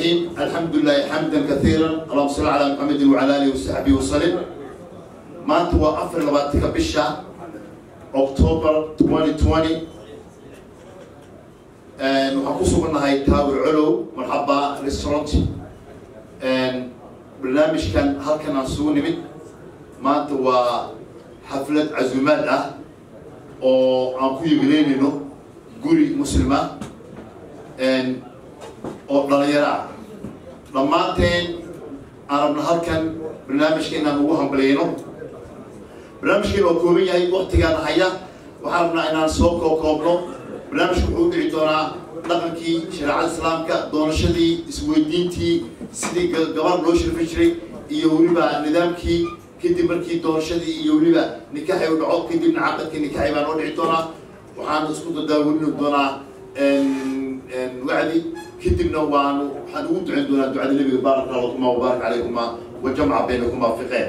الرحيم الحمد لله حمدا كثيرا اللهم صل على محمد وعلى اله وصحبه وسلم ما انت وافر لباتك بشا اكتوبر 2020 and waxaan ku sugannahay taawi colow marxaba restaurant and barnaamijkan halkan aan sugu nimid maanta waa xaflad casuumaad ah oo aan ku yimileynayno guri muslima oo dhalinyaro ah dhammaanteen aan rabna halkan barnaamijka inaan ugu hambaliyayno barnaamijkeen waa kooban yahay waktigaan haya waxaan rabnaa inaan soo kookoobno barnaamijku wuxuu u dhici doonaa dhaqankii shareecada islaamka doonashadii isweydiintii sidii gabar loo shirfin jiray iyo weliba nidaamkii kadib markii doonashadii iyo weliba nikaxi u dhaco kadibna caqadkii nikaxi baa noo dhici doonaa waxaan isku dadaawelini doonaa wacdi kadibna waanu waxaan ugu ducayn doonaa ducada nebiga baarak allah lakuma wabaarak calayhuma wajamca baynakuma fiqeen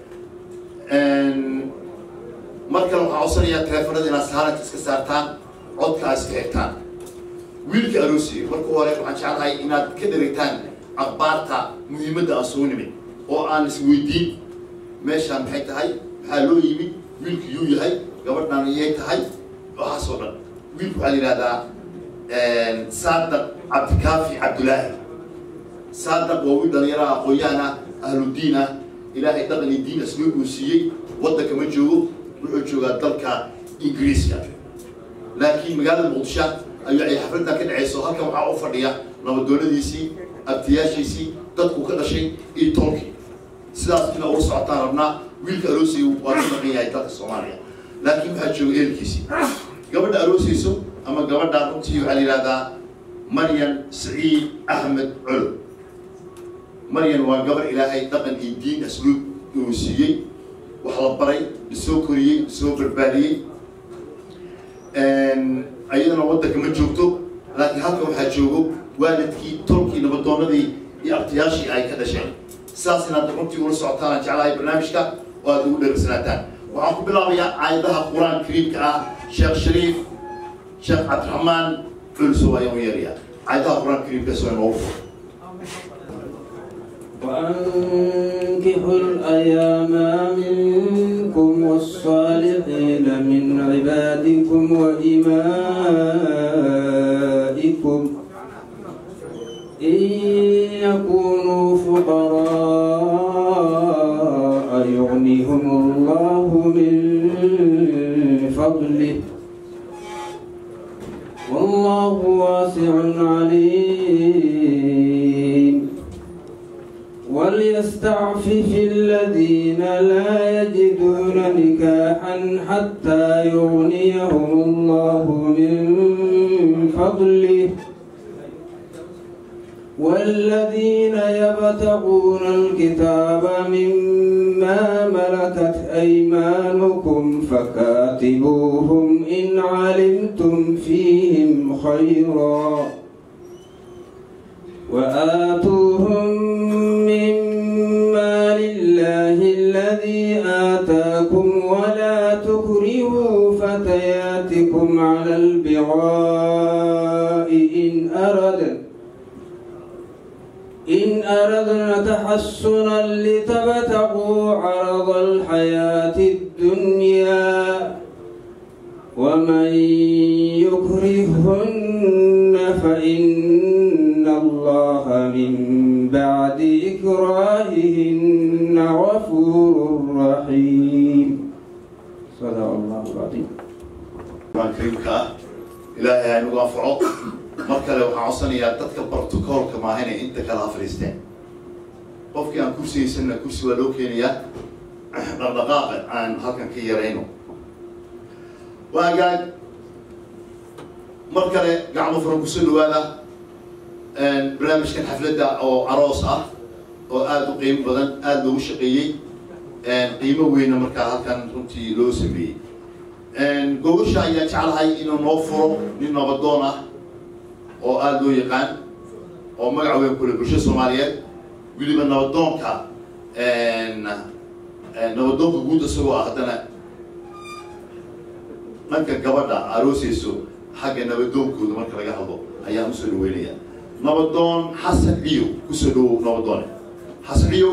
mar kale waxaan codsanayaa teleefanada inaad saaranka iska saartaan codka aad iska xigtaan wiilka aroosiga marka hore waxaan jeclahay inaad ka dheregtaan akhbaarta muhiimadda aan soo nimid oo aan isweydiin meeshaan maxay tahay maxaa loo yimid wiilku yuu yahay gabadhaan iyay tahay waxaas oo dhan wiilku waxaa la yidhahdaa saadaq cabdikaafi cabdulaahi saadaq waa wiil dhalinyaraha aqoon-yahan ah ahludiin ah ilaahay dhaqan iyo diin asluub uu siiyey waddanka ma joogo wuxuu joogaa dalka ingiriiska laakiin magaalada muqdisho ayuu ay xafladdan ka dhacayso halkan waxaa u fadhiya nabadoonadiisii abtiyaashiisii dadku ka dhashay iyo tolkii sidaas ina ula socotaan rabnaa wiilka aroosiga waa ka dhaqan yahay dalka soomaaliya laakiin waxaa jooga eelkiisii gabadha aroosayso ama gabadha runtii waxaa la yidhahdaa maryan saciid axmed colo maryan waa gabar ilaahay dhaqan iyo diin asluub uu siiyey wax la baray lasoo koriyey lasoo barbaariyey ayadana waddanka ma joogto laakiin halkan waxaa joogo waalidkii tolkii nabadoonadii iyo abtiyaashii ay ka dhasheen sidaas inaad runtii ula socotaan aan jeclahay barnaamijka oo aad ugu dheregsanaataan waxaan ku bilaabayaa aayadaha qur-aan kariimka ah sheekh shariif sheekh cabdiraxmaan culso ayaan u yeerayaa aayadaha qur-aan kariimka soo inoogu furo وأنكحوا الأيام منكم والصالحين من عبادكم وإمائكم إن يكونوا فقراء يغنيهم الله من فضله والله واسع عليم وليستعفف الذين لا يجدون نكاحا حتى يغنيهم الله من فضله والذين يبتغون الكتاب مما ملكت أيمانكم فكاتبوهم إن علمتم فيهم خيرا وآتوهم مما لله الذي آتاكم ولا تكرهوا فتياتكم على البغاء إن أردن إن أردنا تحسنا لتبتغوا عرض الحياة الدنيا ومن يكرهن فإن الله من بعد إكراههن غفور رحيم صدق الله العظيم qur-aan kariimka ah ilaahay ha inagu anfaco mar kale waxaan codsanayaa dadka bartokoolka maaha inay inta kale ha fadhiisteen qofkii aan kursiyeysanna kursi waa loo keenayaa dhaqdhaqaaqa aan halkan ka yarayno waagaag mar kale gacmo furan kusoo dhawaada barnaamijkan xafladda oo aroos ah oo aada u qiimo badan aada loogu shaqeeyey qiimo weyna markaa halkan runtii loo sameeyey gogosha ayaa jeclahay inuu noo furo nin nabadoon ah oo aada loo yaqaan oo magac weyn kule bulshada soomaaliyeed weliba nabadoonka nabadoonka guud isagoo ah haddana dhanka gabadha arooseyso xagga nabadoonkooda marka laga hadlo ayaan usoo dhaweynaya nabadoon xasan ciyow kusoo dhawow nabadoone xasan ciyow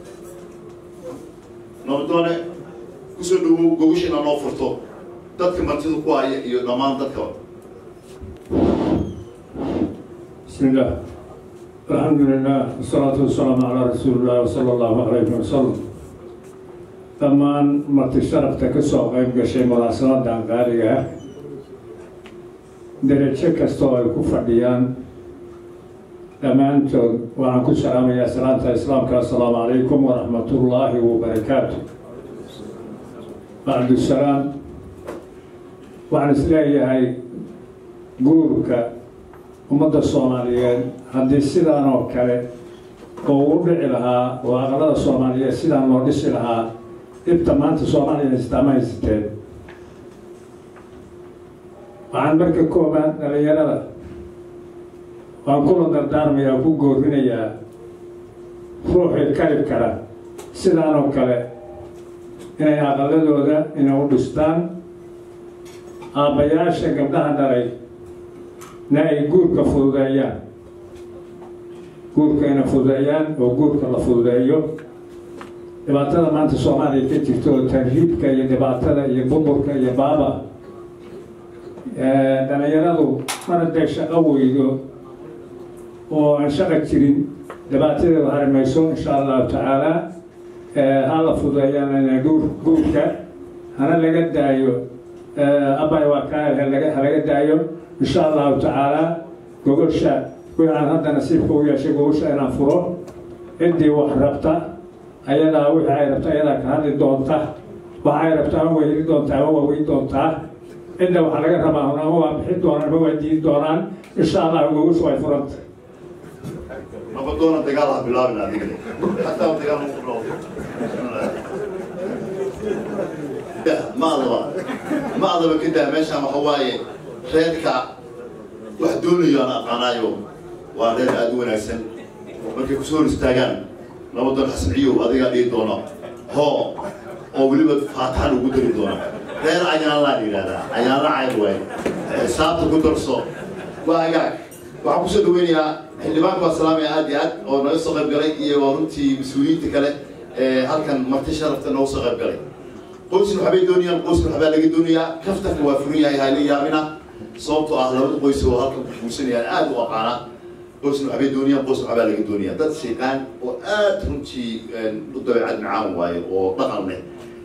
nabadoone kusoo dhawow gogasha inaa noo furto dadka martida ku haya iyo dhammaan dadka بسم الله الحمد لله والصلاة والسلام على رسول الله صلى الله عليه وسلم dhammaan marti sharafta ka soo qayb gashay munaasabadan qaaliga ah derajo kastoo ay ku fadhiyaan dhammaantood waxaan ku salaamayaa salaanta islaamka assalaamu calaykum waraxmatullaahi wabarakaatu bacdusalaam waxaan isleeyahay guurka ummadda soomaaliyeed haddii sidaan oo kale oo u dhici lahaa oo aqalada soomaaliyeed sidaan loo dhisi lahaa dhibta maanta soomaaliya haystaama haysateen waxaan marka koobaan dhalinyarada waan kula dardaarmayaa ku goorinayaa ruuxii karib kara sidaan oo kale inay aqaladooda inay u dhistaan aabbayaasha gabdhaha dhalay na ay guurka fududeeyaan guurka inay fududeeyaan oo guurka la fududeeyo dhibaatada maanta soomaaliya ka jirta oo tarhiibka iyo dhibaatada iyo burburka iyo baaba dhalinyaradu mar hadday shaqo weydo oo aan shaqa jirin dhibaatadeeda harimayso insha allahu tacaala ha la fududeeyaan inay guur guurka hana laga daayo abay waa kaa ha laga daayo insha allahu tacaala gogosha waxaan hadda nasiibka u yeeshay gogosha inaan furo ciddii wax rabta ayadaa wixii ay rabta ayadaa ka hadli doonta waxa ay rabta ama weydi doontaa ama waa weyn doontaa cidda waxaa laga rabaa ama waa bixi doonaan ama waa diidi doonaan insha allah gogoshu way furanta nabadoona dagaal ha bilaabin adiga hataa dagaal ma ku ma adaba ma adaba ka daa meeshaan waxa waaye reerka wax doonayo aan aqaanaayo waa reer aada u wanaagsan markay kusoo hor istaagaan nabadoon xasan ciyow adigaa dhihi doono hoo oo weliba faataxa lagu dari doono reer ayaanlaa la yidhahdaa ayaanla cayr waaye xisaabta ku darso waa agaag waxaan kusoo dhaweynayaa xildhibaanku waa salaamaya aad iyo aad oo naga soo qayb galay iyo waa runtii mas-uuliyiinta kale ee halkan marti sharafta nooga soo qayb galay qoysna waxbay doonayaan qoysna waxbaa laga doonayaa kaftanka waa furan yahay hala yaabina sababtoo ah labada qoys oo halkan ku guursanayaan aad u aqaana qoysna waxbay doonayaan qoysna waxbaa laga doonaya dad shayqaan oo aad runtii u dabeecad macaan waayo oo dhaqan leh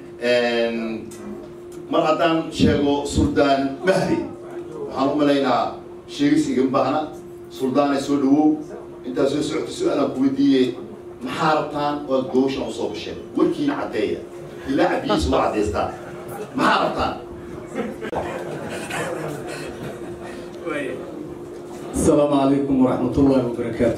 mar haddaan sheego suldaan mahdi waxaan u malaynaa sheegis igama baahna suldaanay soo dhawow intaad soo socota su-aalaan ku weydiiyey maxaa rabtaan oo aad gowshan usoo gasheen warkiina caddeeya ilaa cabdiyiisa waa caddaystaa maxaa rabtaan السلام عليكم ورحمة الله وبركاته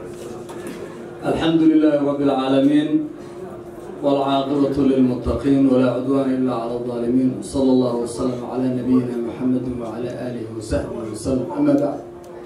الحمد لله رب العالمين والعاقبة للمتقين ولا عدوان إلا على الظالمين صلى الله وسلم على نبينا محمد وعلى آله وصحبه وسلم أما بعد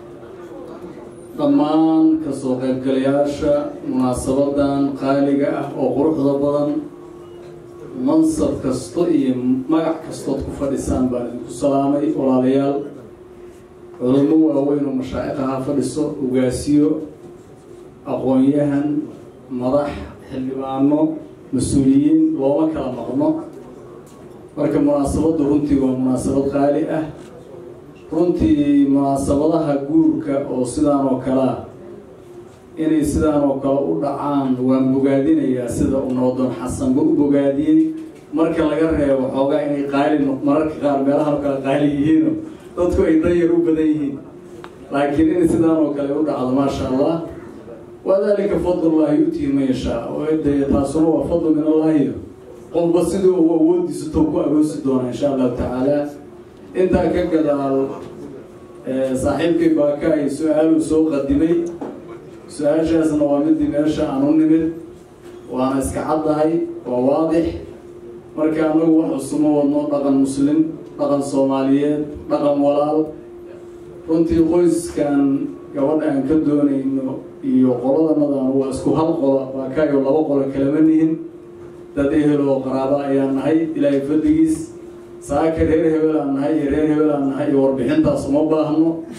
dhammaan kasoo qaybgalayaasha munaasabadan qaaliga ah oo quruxda badan mansab kasto iyo magac kastood ku fadhisaan baan idinku salaamay walaalayaal culamo waaweyn oo mashaa'iqaha fadhiso ugaasiyo aqoon-yahan madax xildhibaano mas-uuliyiin looma kala maqno marka munaasabaddu runtii waa munaasabad qaali ah runtii munaasabadaha guurka oo sidaan oo kale ah inay sidaan oo kale u dhacaan waan bogaadinayaa sida uu nabadoon xasanba u bogaadiyey marka laga reebo xoogaa inay qaali mararka qaar meelaha oo kale qaali yihiino dadku ay danyar u badan yihiin laakiin in sidaan oo kale u dhacdo maasha allah wadalika fadlullahi yu'tihi man yashaa de taasuna waa fadlu min allahi qofba siduu uu awoodiisa tou ku agoosi doona insha allahu tacaala intaa ka gadaal saaxiibkay baaka ay su-aaluu soo qadimay su-aashaasna waa midii meesha aan u nimid waana iska caddahay waa waadix marka anagu wax cusuma wadno dhaqan muslim dhaqan soomaaliyeed dhaqan walaal runtii qoyskan gabadha aan ka doonayno iyo qoladanadaan waa isku hal qola baakaayo laba qola kalama nihin dad ehel oo qaraabo ayaan nahay ilaahay fadligiis saaka reer hebel aan nahay iyo reer hebel aan nahay iyo warbixintaas uma baahno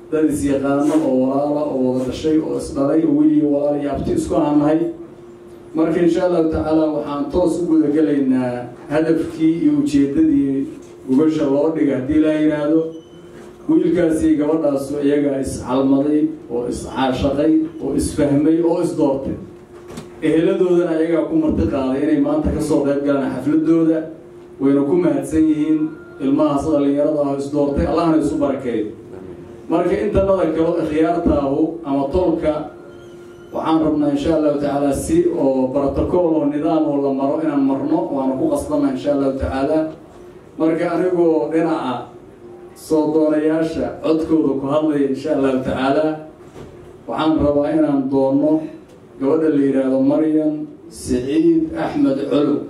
dad is-yaqaano oo walaala oo wada dhashay oo isdhalay oo weliyo walaal iyo abti isku aannahay marka insha allahu tacaala waxaan toos u gudagelaynaa hadafkii iyo ujeeddadii gubasha loo dhiga haddii la yidhaahdo wiilkaasi gabadhaasu iyagaa iscalmaday oo iscaashaqay oo isfahmay oo isdoortay eheladoodana ayagaa ku marti qaaday inay maanta kasoo qayb galaan xafladooda wayna ku mahadsan yihiin ilmahaas dhallinyarada ah isdoortay allahna isu barakeeyo marka intanada kalo ikhyaartaahu ama tolka waxaan rabnaa insha allahu tacaala si oo brotocool oo nidaam oo la maro inaan marno waana ku qasbana insha allahu tacaala marka anigoo dhinaca soo doonayaasha codkooda ku hadlaya insha allahu tacaala waxaan rabaa inaan doonno gabadha la yidhaahdo maryam siciid axmed colow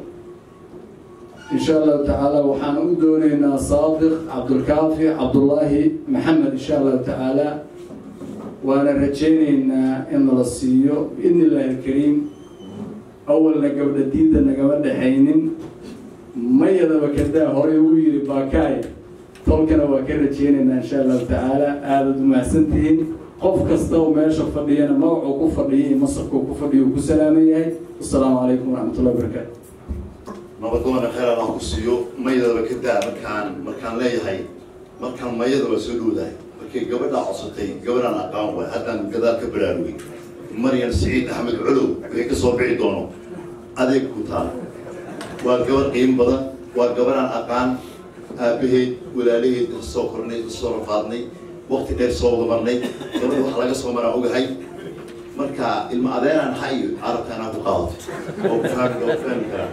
insha allahu tacaala waxaan u doonaynaa saadiq cabdulkaafi cabdullaahi maxamed insha allahu tacaala waana rajaynaynaa in nala siiyo biidni illaahi alkariim awalna gabdha diinta nagama dhexaynin mayadaba kadaa horey uu yidhi baakaay tolkana waa ka rajaynaynaa insha allahu tacaala aadaad umahadsantihiin qof kasta oo meesha fadhiyana magacuu ku fadhiya iyo masarkuu ku fadhiya uu ku salaaman yahay assalaamu calaykum waraxmatullahi wabarakaatu nabadoona kheyr allah ku siiyo mayadaba ka daa markaan markaan leeyahay markaan mayadaba soo dhowdahay markay gabadhaa codsatay gabadhaan aqaan waay haddaan gadaal ka baraarugay maryan siciid axmed colow wixii ka soo bixi doono adeeg ku taala waa gabadh qiimo badan waa gabadhaan aqaan aabaheed walaalaheed soo kornay soo rafaadnay wakti dheer soo wada marnay gabadha wax laga soo maraa ogahay marka ilma adeeraan ha iyo carabka inaan ku qaadato oo ku fahmi oo ku fahmi karaa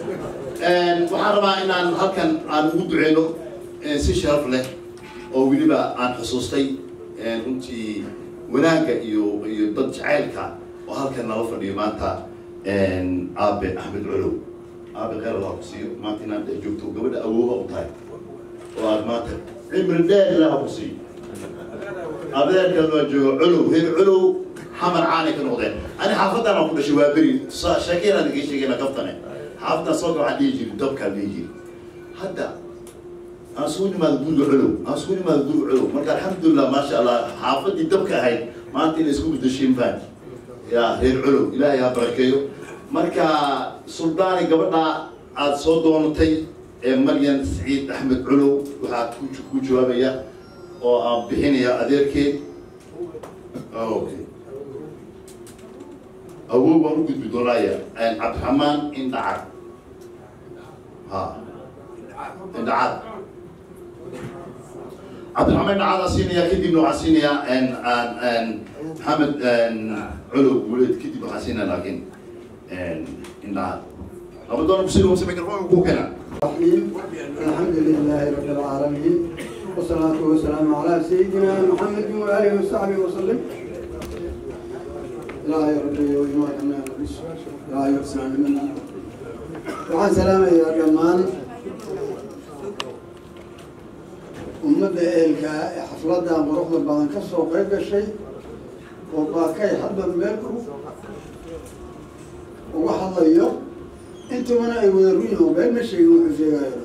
waxaan rabaa inaan halkan aan ugu duceyno si sharaf leh oo weliba aan xusuustay runtii wanaagga iyo iyo dad jacaylka oo halkan nala fadhiyo maanta aabe axmed colow aabe kheyr allah ku siiyo maanta inaad dhex joogto gabadha awooha u tahay oo aad maanta cimri dheer ilaah ku siiyo adeerkan waa jooga colow reer colow xamar caanay ka noqdeen ani xaafadan aan ku dhashay waa beri sheekeyaan iga sheegayna kaftane xaafadaan soo ga waxaan dhihi jiri dabkaan dhihi jiri hadda aan soo nimaado guriga colow aan soo nimaado guriga colow marka alxamdulilah maasha allah xaafadii dabka ahayd maanta inay isku bedeshiin faan ya reer colow ilaahay ha barakeeyo marka suldaani gabadha aada soo doonatay ee maryan saciid axmed colow waxaa ku ku jawaabaya oo aan bixinaya adeerkeed okay awow baan u gudbi doonaaya cabdiraxmaan indhacad ha indhacad cabdiraxmaan indhacadaan siinaya kadibna waxaan siinayaa maxamed colow guleed kadib waxaan siinaya laakiin indhacad labadoona kusiga wasa microphone ku kena الرحيم الحمد لله رب العالمين والصلاة والسلام على سيدنا محمد وآله وصحبه وسلم لا يرد وجمع لا يرسل منا وعن سلام يا جمان ummadda eelka ee xafladda quruxda badan ka soo qayb gashay oo baakay hadba meel uga hadlayo intubana ay wada ruyin oo been ma sheegin wuxuu sheegayo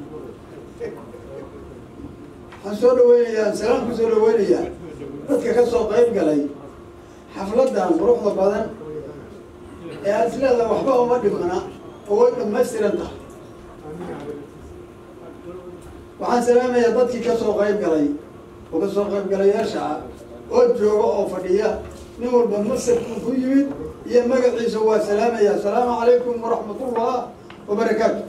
waxaan soo dhaweynayaa salaam ku soo dhaweynayaa dadka ka soo qayb galay xafladdan quruxda badan ee aada isleedaha waxba uma dhimana oo way dhamaystiran tahay waxaan salaamayaa dadkii ka soo qayb galay oo ka soo qayb galayaasha ah oo jooga oo fadhiya nin walba masarkuu ku yimid iyo magaciisa waa salaamaya asalaamu calaykum waraxmatullah wabarakaatu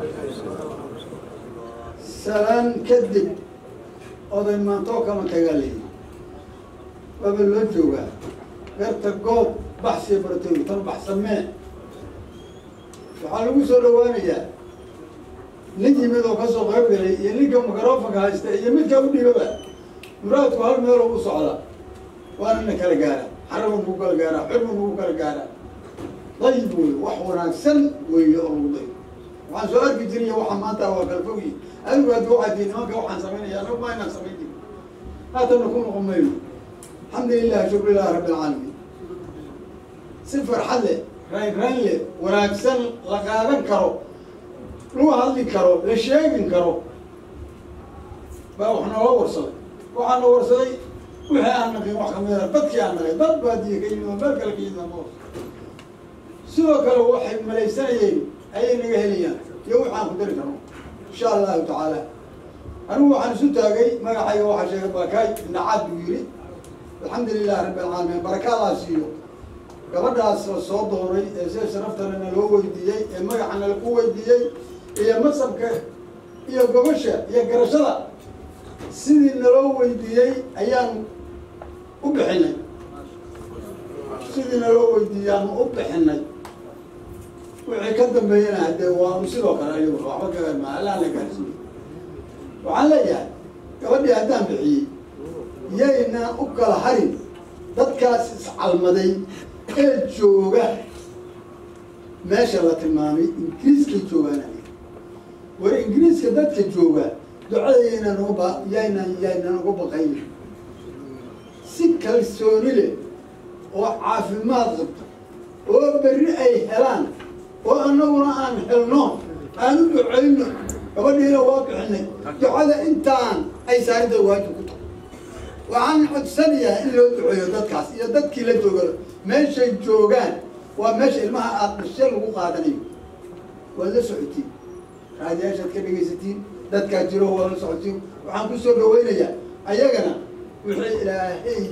salaan kadib oday maantoo kama tagaalay waaba loo joogaa beerta goob baxsiya baratoy tan baxsamee waxaa lagu soo dhawaanayaa nin yimid oo kasoo qayb galay iyo ninka microfonka haysta iyo midka u dhibaba muraadku hal meeloo u socda waana na kala gaara xaraban buu kala gaaraa xurban buu kala gaaraa dayib wey wax wanaagsan weeye oo lagu dayo waxaan soo arki jiriya waxa maanta waa kala fogyi adigu haddi waxaa tii nimanka waxaan samaynaya anagu ma inaan samayn jirin haatana ku noqon mayno alxamdu lilah shukrilah rabbi alcaalamiin si farxad leh rayn rayn leh wanaagsan la qaadan karo lagu hadli karo la sheegin karo baa wax noola warsaday waxaa na warsaday wixii aan naqin wax kamid a dadkii aan naqin dad baadiye ka yimid oo meel kale ka yimid ama sidoo kale waxay malaysanayeen ayay naga helayaan iyo wix aan ku dari karno insha allahu tacaala anigu waxaan isu taagay magacayga waxaa sheegay barakaay nacaad buu yidhi alxamdu lilahi rabbi alcaalamiin barakaadaas siiyo gabadhaas la soo dooray ee sida sharaftana naloo weydiiyey ee magaca nalagu weydiiyey iyo masabka iyo gobasha iyo garashada sidii naloo weydiiyey ayaan u bixinay sidii naloo weydiiyey aanu u bixinay wixii ka dambeeyana haddee waanu sidoo kale ayagu waxba gaama allaan la gaarsiiyo waxaan leeyahay gabadhii haddaan bixiyey yaynaan u kala harin dadkaas iscalmaday ee jooga meesha la tilmaamay ingiriiskay joogaan war ingiriiska dadka jooga ducada yaynaan uga ba yaynaan yaynaan uga baqayn si kalsooni leh oo caafimaad qabto oo berri ay helaan oo annaguna aan helno aan u ducayno gabadhiina waa bixinay ducada intaan ay saarida waajib ku tahay waxaan codsanayaa in loo duceeyo dadkaas iyo dadkii la jooga meeshay joogaan waa meesha ilmaha aada dhashe lagu qaadanayo waad la socotiin raadiyaashaad ka dhegaysatiin dadkaa jiro waad la socotiin waxaan ku soo dhawaynayaa ayagana wixii ilaahay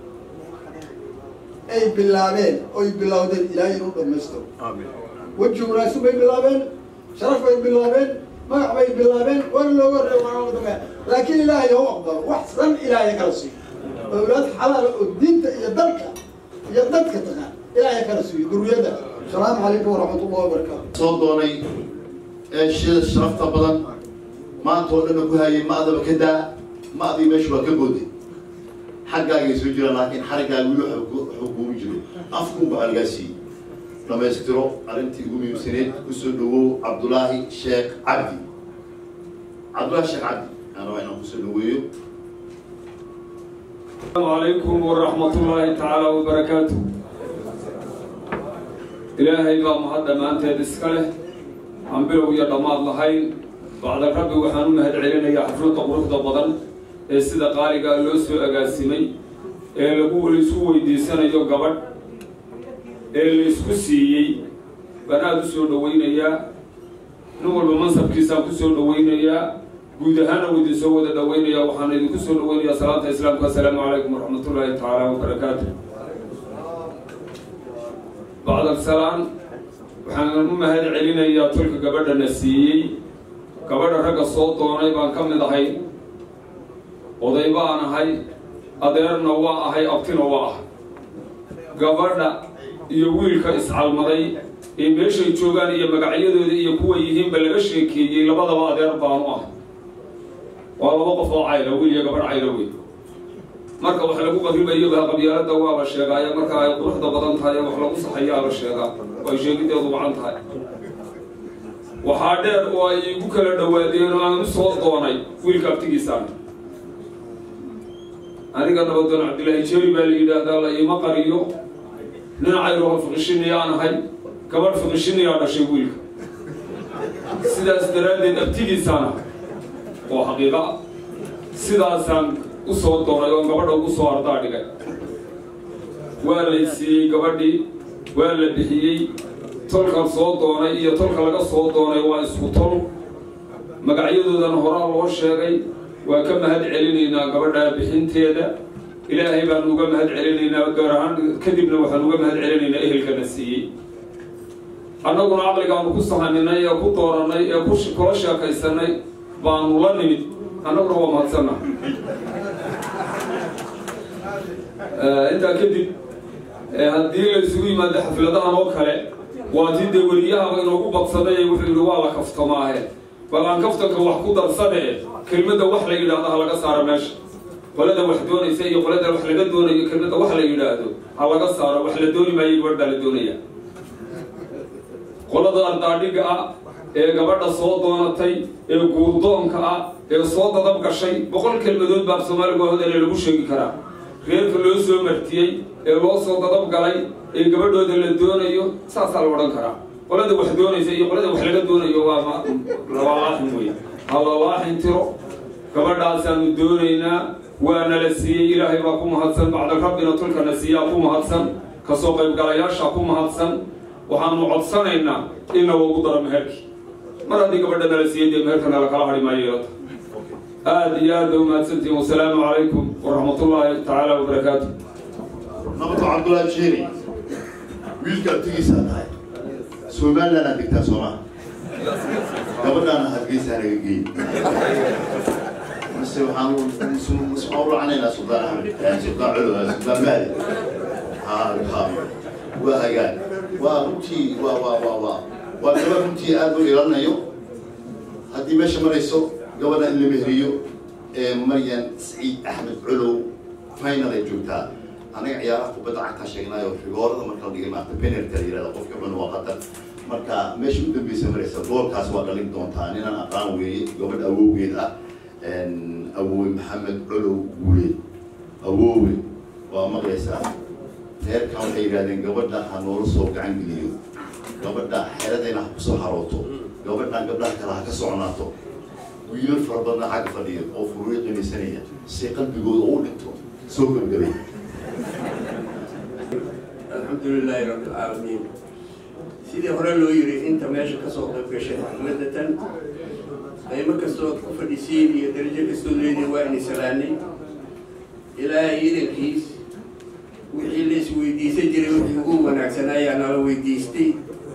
ay bilaabeen oy bilowdeen ilaahay inuu dhammaystiro weji wanaagsan bay bilaabeen sharaf bay bilaabeen magac bay bilaabeen waana looga horreey waana uga dambeeya laakiin ilaahay hau aqbalo wax san ilaahay kala siiyo awlaad xalaala oo diinta iyo dalka iyo dadka taqaan ilaahay kala siiyo duriyadda asalaamu calaykum waraxmat ullahi wabarakaatu soo doonay ee shida sharafta badan maanta oo dhanna ku hayay ma-daba ka daa ma-dii meesha waa ka booday xaggaagay soo jiraan laakiin xariggaaga weli waxuu kuugu jiro afkuunba halgaasiiyey dhamaystiro arrintii ugu muhiimsaneed kusoo dhawow cabdulaahi sheekh cabdi cabdulaahi sheekh cabdi aan rabaa inaan kusoo dhaweeyo السلام عليكم ورحمة الله تعالى وبركاته إلهي بقى مهدى ما أنت دسكله عم بلو يا دماد لهين بعد ربي وحنون مهد علينا يا حفرة قروح ضبضن السيدة قاري قال له سوء أقاسمي اللي هو اللي سوء دي سنة جو قبل اللي سوء سيي بنادو سوء دوين يا نور بمنصب كيسان كسوء دوين يا guud ahaana uu idin soo wada dhaweynaya waxaan idinku soo dhaweynayaa salaanta islaamka assalaamu calaykum waraxmatullaahi tacaala wabarakaatu bacd alsalaan waxaan u mahad celinayaa tulka gabadhana siiyey gabadha ragga soo doonay baan ka mid ahay oday baan ahay adeerna waa ahay abtina waa ah gabadha iyo wiilka iscalmaday ee meeshay joogaan iyo magacyadooda iyo kuwa yihiinba laga sheekeeyey labadaba adeer baanu ah waa laba qof oo cayla wiil iyo gabadh cayla wey marka wax lagu qaribayo baa qabyaalada waaba sheegaayo marka ay quruxda badan tahay wax lagu saxayaa la sheegaa way sheegideedu wacan tahay waxaa dheer oo ay igu kala dhawaadeen oo aan u soo doonay wiilka abtigiisaan aniga nabadoon cabdillaahi jeri baa la yidhaahdaa la iima qariyo dhinacayroha fiqishinayaan ahay gabadh fiqishinayaa dhashay wiilka sidaas daraaddeed abtigiisaan ahay oo xaqiiqa ah sidaasaan u soo doonay oo gabadha ugu soo ardaa dhigay waa lay siiyey gabadhii waa la bixiyey tolkan soo doonay iyo tolka laga soo doonay waa isku tol magacyadoodana horaa loo sheegay waa ka mahad celinaynaa gabadha bixinteeda ilaahay baanu uga mahad celinaynaa gaar ahaan kadibna waxaan uga mahad celinaynaa ehelkana siiyey annaguna caqligaanu ku sahaninay ee ku doorannay ee ku kula sheekaysanay baanu la nimid annaguna waa mahadsanna intaa kadib haddii la isugu yimaado xafladahan oo kale waa tii dee weliyahaba inoogu badsaday wuxuu yidhi waa la kaftamaahe bal aan kaftanka wax ku darsane kelmadda wax la yidhaahdo ha laga saaro meesha qolada wax doonaysa iyo qolada wax laga doonayo kelmadda wax la yidhaahdo ha laga saaro wax la dooni maayo gabadh baa la doonaya qolada ardaadhiga ah ee gabadha soo doonatay ee guurdoonka ah ee soo dadab gashay boqol kelmadood baa soomaaliga hodale lagu sheegi karaa reerka loo soo martiyey ee loo soo dadab galay ee gabadhooda la doonayo saasaa la odhan karaa qolada wax doonaysa iyo qolada wax laga doonayo waa lawalaaxin wey ha lawaaxin tiro gabadhaasaanu doonaynaa waana la siiyey ilaahay baa ku mahadsan bacda rabbina tulkana siiyaa ku mahadsan kasoo qaybgalayaasha ku mahadsan waxaanu codsanaynaa in loogu daro meherkii mar haddii gabadha nala siiyey dee meherkana lakala hadhi maayo yeelata aada iyo aad ba umahadsantihin wasalaamu calaykum waraxmatullaahi tacaala wabarakaatu nabadku cabdullaahi jeeri wiilka abtigiisaa tahay somaliland aad degtaa sooma gabadhaana hargeysa naga geey mase waxaan waxaan u lacanaynaa suldaan axmed suldaan colo suldaan maali ha ha waa hagaag waa runtii waa waa waa waa waa gabadh runtii aad u ilanayo haddii meesha marayso gabadha in la mehriyo ee maryan saciid axmed colow final ay joogtaa anaga ciyaaraha kubadda cagtaa sheegnaayo rigoorada marka la dhigay maarta penalty la yirahda qofka cun waa qatar marka meesha u dambeysa maraysa goolkaas waa dhalin doontaa ninaan aqaan weeye gabadh awowgeed ah awoowe maxamed colow guuleed awoowe waa maqlaysaa reerkan waxay yidhahdeen gabadha ha noola soo gacan geliyo gabadha xeradayna ha kusoo harooto gabadhan gabdhaha kale ha ka soconaato wiilal fara badna xagga fadhiya oo furuuyo qimaysanaya si qalbigooda u dhinto soo gebgabay alxamdu lilaahi rabbi alcaalamiin sidii hore loo yiri inta meesha kasoo qayb gashay xafladda tan qaymo kastoo ku fadhisiin iyo darajo kastoo leediin waa ini salaanay ilaahay idankiis wixii la isweydiisan jiray wixii ugu wanaagsan ayaa nala weydiistay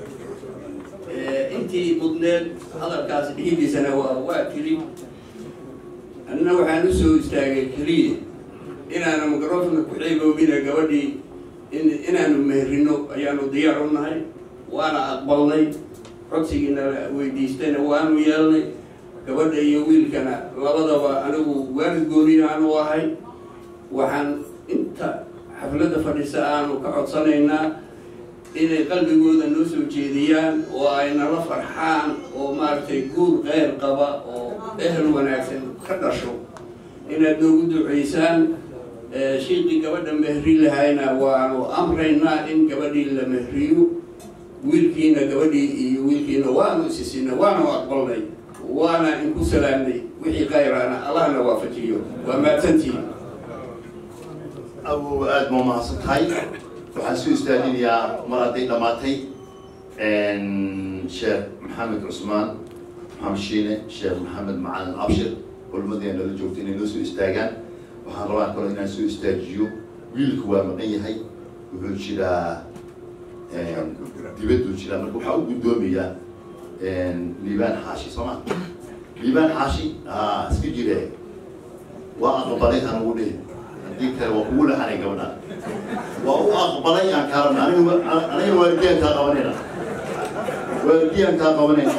intii mudneed hadalkaas dhihidiisana waa waa tiri annana waxaan u soo istaagay keliya inaanu microfona ku xeegoobina gabadhii in inaanu meherino ayaanu diyaar u nahay waana aqbalnay codsigiina weydiistayna waanu yeelnay gabadha iyo wiilkana labadaba anigu waalid gooniya aanu ahay waxaan inta xafladda fadhisa aanu ka codsanaynaa inay qalbigooda noo soo jeediyaan oo ay nala farxaan oo maaragtay guur qeyr qaba oo ehel wanaagsan ka dhasho inaad noogu duceysaan shiiqii gabadha mehri lahayna waanu amraynaa in gabadhii la mehriyo wiilkiina gabadhii iyo wiilkiina waanu isisina waanu aqbalnay waana inku salaamnay wixii khayraana allahna waafajiyo waa mahadsantihiin awow aada ma mahadsan tahay waxaan soo istaajinayaa mar hadday dhammaatay sheekh maxamed cusmaan maxamed shiine sheekh maxamed macalin abshir culmadii nala joogta inay noo soo istaagaan waxaan rabaa kaloo inaan soo istaajiyo wiilku waa maqan yahay wuxuu jiraa dibadduu jiraa marka waxaa u guddoomayaa liibaan xaashi soo ma liibaan xaashi a iska jire waa aqbalay aan ugu dhihi haddii kale waa kugu laxanay gabadha waa u aqbalay aan kaa rabna aniga aniga waalidiyan kaa qabanayna waalidiyan kaa qabanayna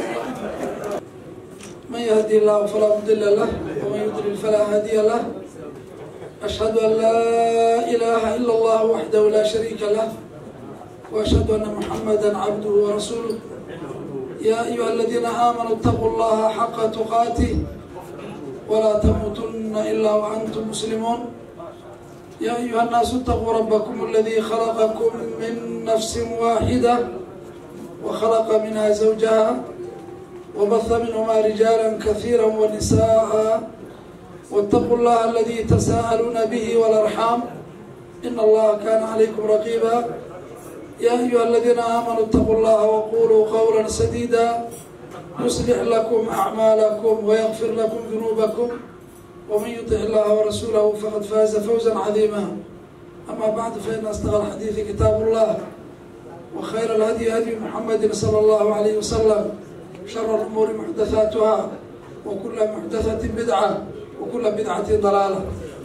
من يهدي الله فلا مضل له ومن يضلل فلا هادي له أشهد أن لا إله إلا الله وحده لا شريك له وأشهد أن محمدا عبده ورسوله يا أيها الذين آمنوا اتقوا الله حق تقاته ولا تموتن إلا وأنتم مسلمون يا أيها الناس اتقوا ربكم الذي خلقكم من نفس واحدة وخلق منها زوجها وبث منهما رجالا كثيرا ونساء واتقوا الله الذي تساءلون به والأرحام إن الله كان عليكم رقيبا يا أيها الذين آمنوا اتقوا الله وقولوا قولا سديدا يصلح لكم أعمالكم ويغفر لكم ذنوبكم ومن يطع الله ورسوله فقد فاز فوزا عظيما أما بعد فإن أصدق الحديث كتاب الله وخير الهدي هدي محمد صلى الله عليه وسلم شر الأمور محدثاتها وكل محدثة بدعة وكل بدعة ضلالة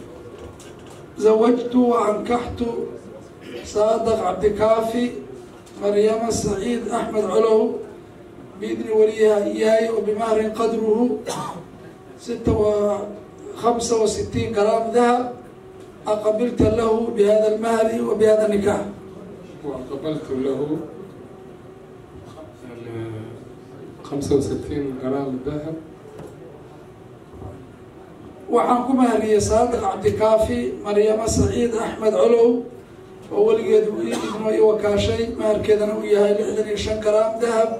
زوجت وأنكحت صادق عبد كافي مريم سعيد أحمد علو بإذن وليها إياي وبمهر قدره ستة وخمسة وستين جرام ذهب أقبلت له بهذا المهر وبهذا النكاح وقبلت له خمسة وستين جرام ذهب waxaan ku mahaliyey saadiq cabdikaafi maryamo saciid axmed colow oo weligeed uu ii idmo i wakaashay maharkeedana uu yahay lixdan iyo shan garaam dahab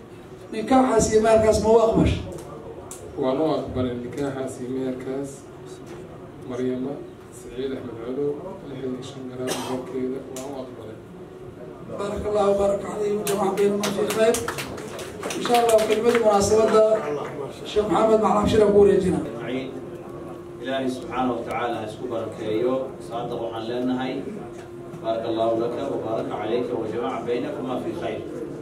nikaaxaas iyo maharkaas ma u aqbash waan u aqbalay nikaaxaas iyo meherkaas maryama saciid axmed colow lixdan iyo shan garaam meherkeeda waan u aqbalay بارك الله وبارك عليه وجمع بيننا في خير ان شاء الله كلمه مناسبه الشيخ محمد معلم شرف بوريجينا أجمعين إلهي سبحانه وتعالى اسكو بركيو صادق عن لنهي بارك الله لك وبارك عليك وجمع بينكما في خير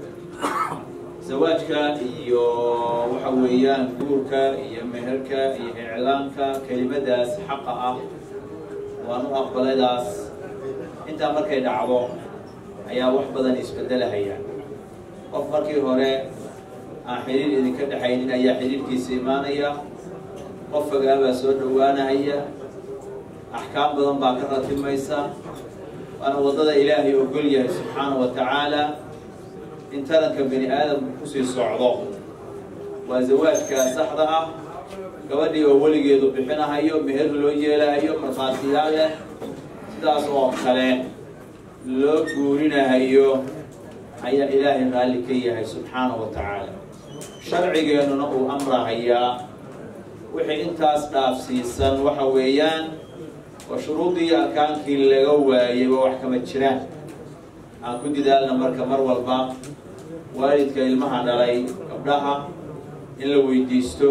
زواجك iyo waxa weeyaan guurka iyo meherka iyo iclaanka kelimadaas xaqa ah waan u aqbaladaas intaa markay dhacdo ayaa wax badan isbedelahaya qof markii hore aan xidhiir idinka dhexaynin ayaa xidhiirkiisa imaanaya qof fogaabaa soo dhowaanahaya axkaam badan baa ka ratimaysa waana waddada ilaahay ogol yahay subxaana wa tacaala in taranka bani aadamku kusii socdo waa zawaajka saxda ah gabadhii oo weligeedu bixinahayo meher loo yeelahayo markhaatiyaal leh sidaas oo kale loo guurinahayo ayaa ilaahay raalli ka yahay subxaana wa tacaala sharcigeennuna uu amrahayaa wixii intaas dhaafsiisan waxa weeyaan oo shuruudii arkaankii laga waayay waa wax kama jiraan aan ku didaalna marka mar walba waalidka ilmaha dhalay gabdhaha in la weydiisto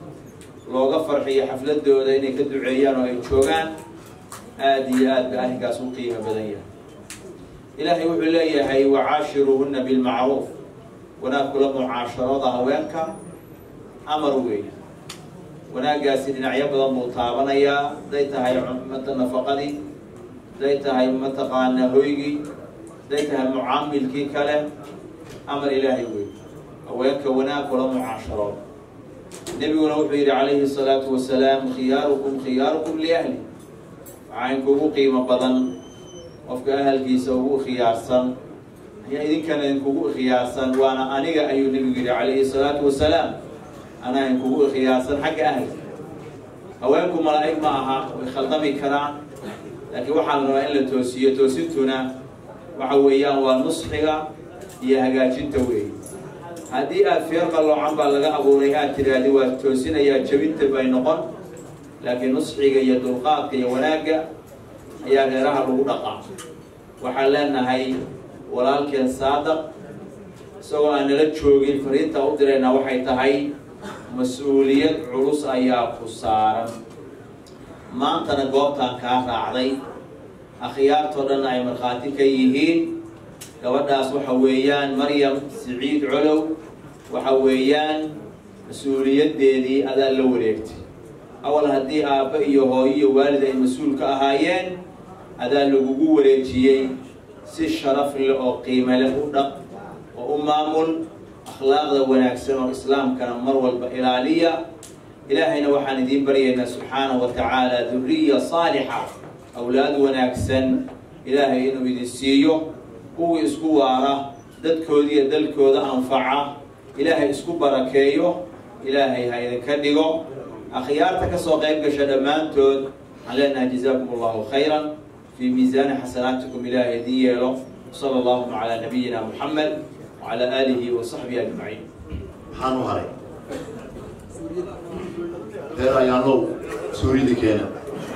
looga farxiyo xafladooda inay ka duceeyaan oo ay joogaan aada iyo aad ba arrinkaas u qiimo badan yahay ilaahay wuxuu leeyahay wacaashiruuhuna bilmacruuf wanaag kula mucaasharooda haweenka amar weeye wanaaggaasi dhinacyo badan buu taabanayaa hadday tahay mata nafaqadii hadday tahay mataqaana hoygii hadday tahay mucaamilkii kale amar ilaahay weeye haweenka wanaag kula mucaasharooda nebiguna wuxuu yidhi calayhi salaatu wasalaam khiyaarukum khiyaarukum liahli waxaa inkugu qiimo badan qofka ahalkiisa ugu khiyaarsan ayaa idinkana idinkugu khiyaarsan waana aniga ayuu nebigu yidhi calayhi salaatu wasalaam anaa idinkugu khiyaarsan xagga ahalka haweenku malaa'ig ma aha way khaldami karaan laakiin waxaa la rabaa in la toosiyo toosintuna waxa weeyaan waa nusxiga iyo hagaajinta weeye haddii aad feer qalloocan baa laga abuuray aad tiraahdi waa toosinayaa jabinta bay noqon laakiin nusxiga iyo dulqaadka iyo wanaagga ayaa reeraha lagu dhaqaa waxaan leenahay walaalkeen saadaq isagoo aan nala joogin fariinta u diraynaa waxay tahay mas-uuliyad culus ayaa ku saaran maantana goobtaan kaa raacday akhyaartoo dhan ay markhaati ka yihiin gabadhaas waxa weeyaan maryam siciid colow waxa weeyaan mas-uuliyaddeedii adaa la wareegtay awal haddii aabba iyo hooyo iyo waalid ay mas-uul ka ahaayeen adaa lagugu wareejiyey si sharaf leh oo qiime leh u dhaq oo u maamul akhlaaqda wanaagsan oo islaamkana mar walba ilaaliya ilaahayna waxaan idiin baryaynaa subxaanahu wa tacaala duriya saalixa awlaad wanaagsan ilaahay inuu idin siiyo kuwii isku waara dadkooda iyo dalkooda anfaca ilaahay isku barakeeyo ilaahay ha idinka dhigo akhyaarta kasoo qayb gasha dhammaantood waxaan leenahay jazaakum allahu khayran fii miisaani xasanaatikum ilaahay idin yeelo sala allahuma calaa nabiyina muxamed wacala aalihi wa saxbihi ajmaciin maxaan u haray reer ayaanlow suurida keena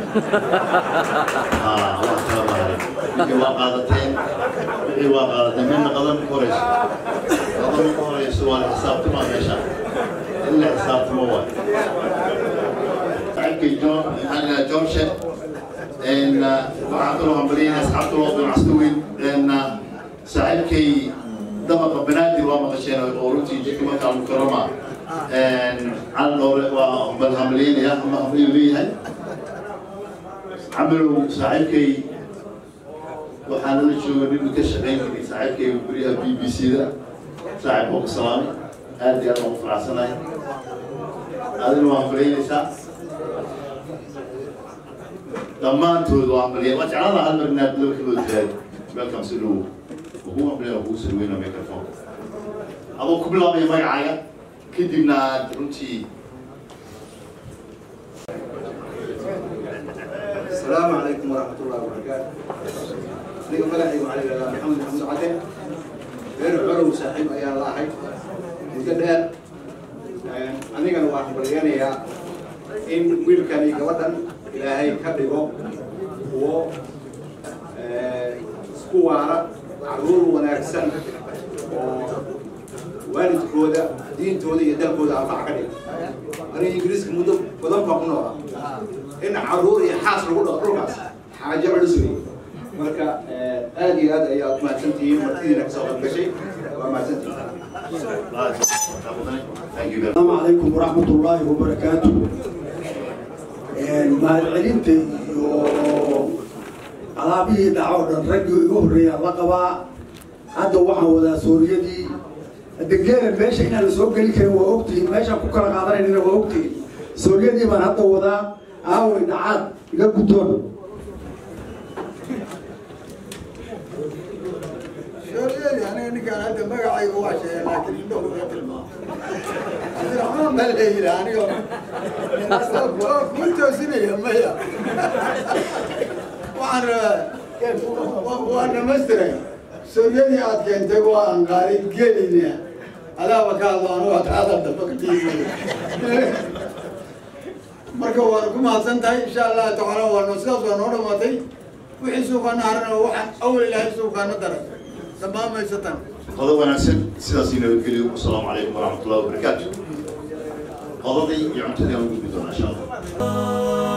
wax kala maharay wixii waa qaadateen wixii waa qaadateen midna qadan ku horeyso qadan ku horeyso waa la xisaabtama meesha in la xisaabtamo waay saaxiibkay john maxaa la johnshe waxaa kaloo hambaliyayna asxaabta loo ganacsato weyn saaxiibkay dabaqa banaadir waa maqasheen oo runtii jidka markaa mukarama calan dhoore waa bal hambalyeynaya ama hambalyu leeyahay camalow saaxiibkay waxaa nala jooga nin ka shaqayn jiray saaxiibkay guryaha b b c da saaxiib oo ka salaamay aad iyo aad aan u faraxsanahay adina waa hambalyeynaysaa dhammaantood waa hambalyen waa jeclaan lahaa hal mar inaad laba kilood tahay welcome si dhow ugu hambalyen oo kugu salweyna microphone adoo ku bilaabaya magacaaga kadibna aad runtii السلام عليكم ورحمة الله وبركاته. أنا ملحي وعلي محمد محمد عدي. غير علو صاحب أيا الله حي. مدد أنا كان واحد برياني يا إن ويل كان يقودن ilaahay ka dhigo kuwo isku waara caruur wanaagsan oo waalidkooda diintooda iyo dalkooda anfac ka dhigo aniga ingiriiska muddo badan baa ku noolaa in caruur iyo xaas lagu dhaqo dhulkaas xaajo culus wey marka aad iyo aad ayaad mahadsantihiin martidiina kasoo qayb gashay waa mahadsantihiin السلام عليكم ورحمة الله وبركاته mahadcelinta iyo alaabihii dhaco dhan raggii igu horreeyaa la qabaa hadda waxaan wadaa sooriyadii degeena meesha inaan la soo geli karin waa ogtihiin meeshaan ku kala qaadanaynana waa ogtihiin sooriyadii baan hadda wadaa aaway dhacaad iga guddoon shooryeeli aniga ninkaan hadda magacayga waa sheegay laakiin indhahu iga tilmaamo abdiraxmaan baa leeyidhi aniga ku toosinaya maya waxaan rabaa waa dhamaystiray sooryadii aad keentay waa aan qaaday gelina adaaba ka hadlo anigu hataada damba ka dhiibay marka waana ku mahadsan tahay insha allah tacaala waano sidaas waa noo dhamaatay wixii suuqaana harana waxaan awal ilaahay suuqaana daray dhammaamaysatan qodob wanaagsan sidaas nabadgelyo asalaamu calaykum waraxmatullahi wabarakaatu qodadii iyo cuntadii aan u gudbi doonaa insha allah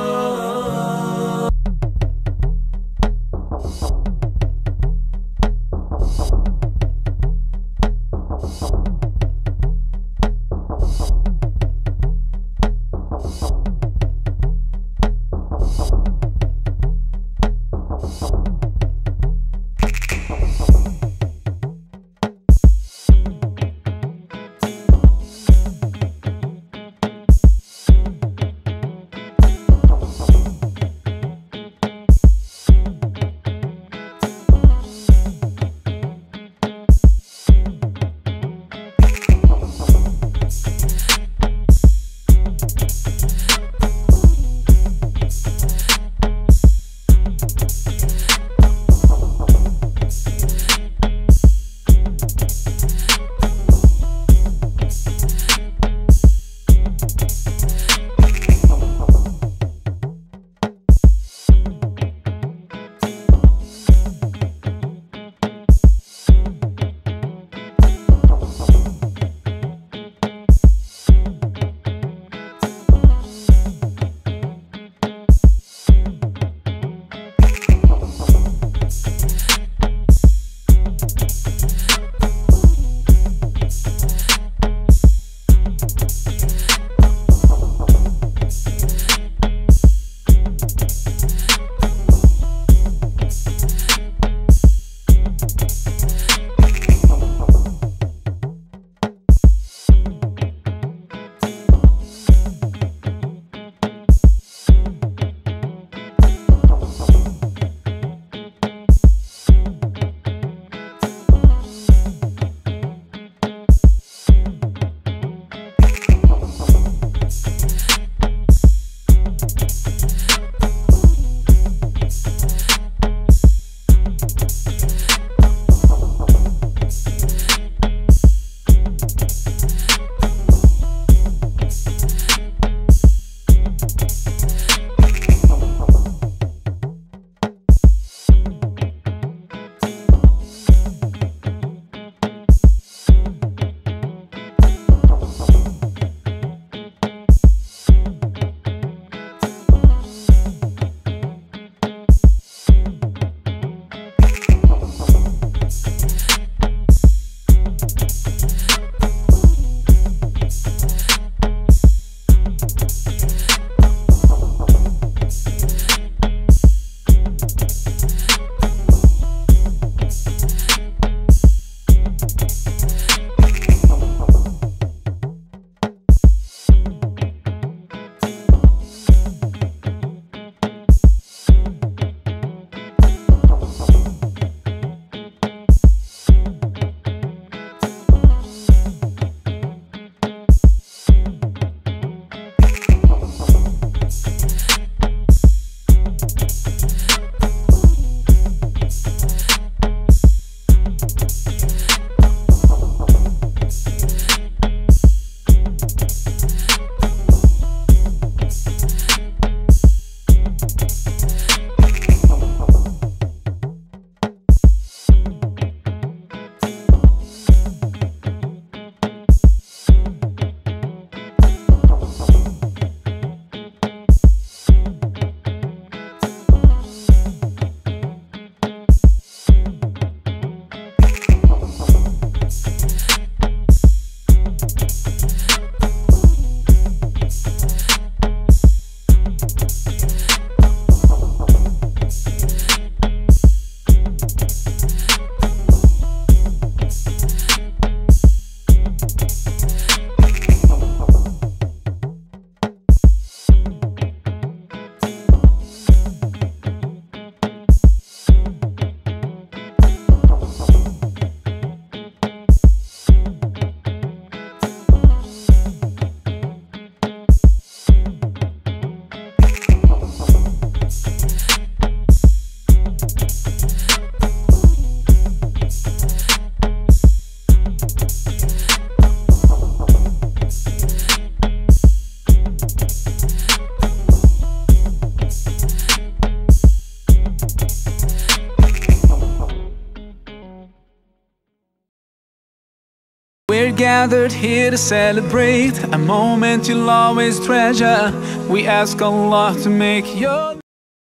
gathered here to celebrate a moment you'll always treasure. We ask Allah to make your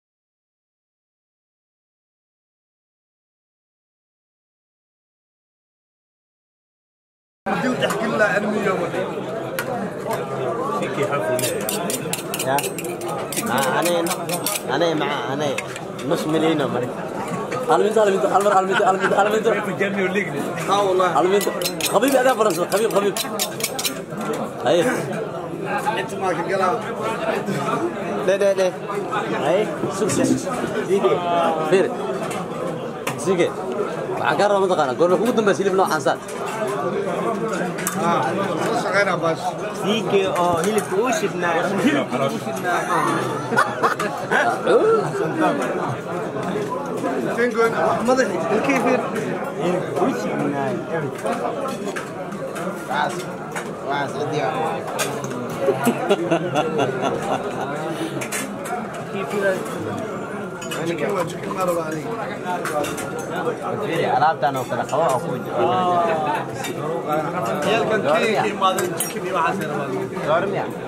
يا مع انا انا مع انا نص مليون مرة المنت المنت المر المنت المنت المنت في الجنة واللقنة اه والله المنت حبيبي انا فرنسا حبيب حبيب اي انت ما القلم لا لا لا اي سوسه ديكي خير سيجي waxaan kaa raba mataqaana goorma kugu dambaysa hilib noocan saan ديكي اه هيلك وشفنا هيلك وشفنا تنقل مضحك الكيفير هيلك وشفنا واس واس اديا alaabtaan oo kale qaba oo ku goormiya